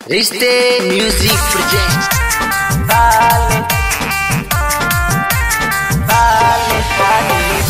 रिश्ते music project Vale, vale, vale.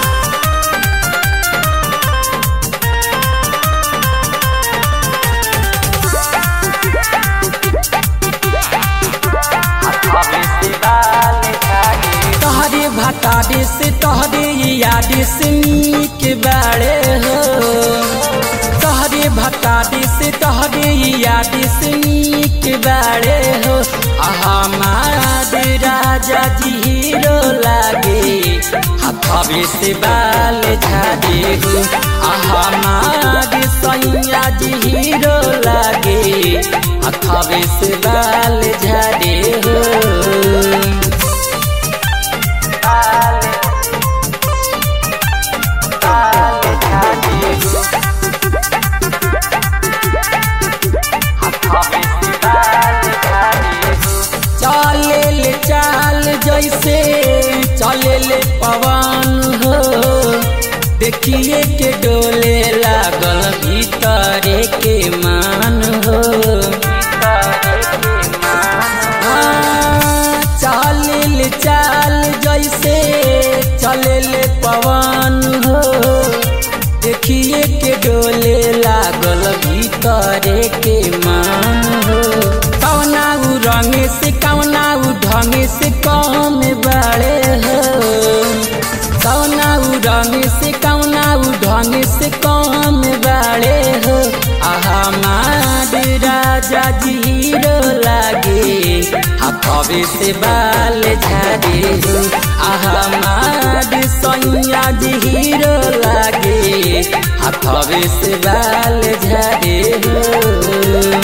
तहरे भटारे से तहरे यादे से नीक बाड़े हो तहरे भटारे से तहरे यादे से नीक बाड़े हो हमार राजा जी हीरो लागे हथवे से बाल झाड़े हो हमार सैया जी हीरो लागे हथवे से बाल झाड़े हो चले ले चाल जैसे चले ले पवन हो देखिए के डोले लागल भीतरे के मान हो हाँ, चले ले चाल जैसे चले ले पवन हो देखिए के डोले लागल भीतरे के मान हो कौना उ रंग से कौना उ ढंग से कौन बड़े हो कौना उ रंग से कौना उ ढंग से कौन बड़े हो हमार राजा जीरो लागे हथवे से बाल झाड़े हो हमार सैया जीरो लागे हथवे से बाल झाड़े हो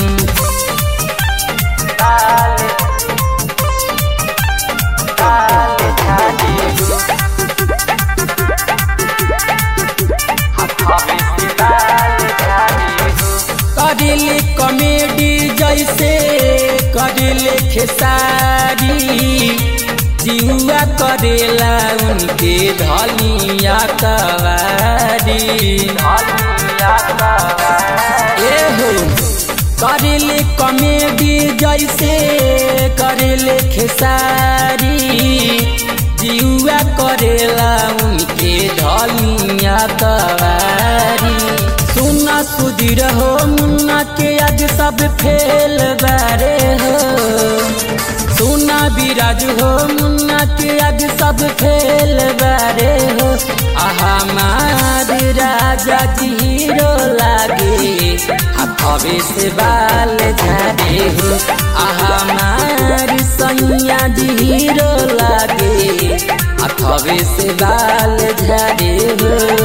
करिले कॉमेडी जैसे करिले खेसारी जिहुआ करेला उनके धलिया कवारी ए हो करिले कॉमेडी जैसे करिले खेसारी जिहुआ करेला उनके धलिया कवारी सुना सुधीर हो मुन्ना के आज सब फेल बारे हो सुना विराज हो मुन्ना के आज सब फेल बारे हो हमार राजा जीरो लागे हथवे से बाल झाड़े हो हमार सैया जीरो लागे हथवे से बाल झाड़े हो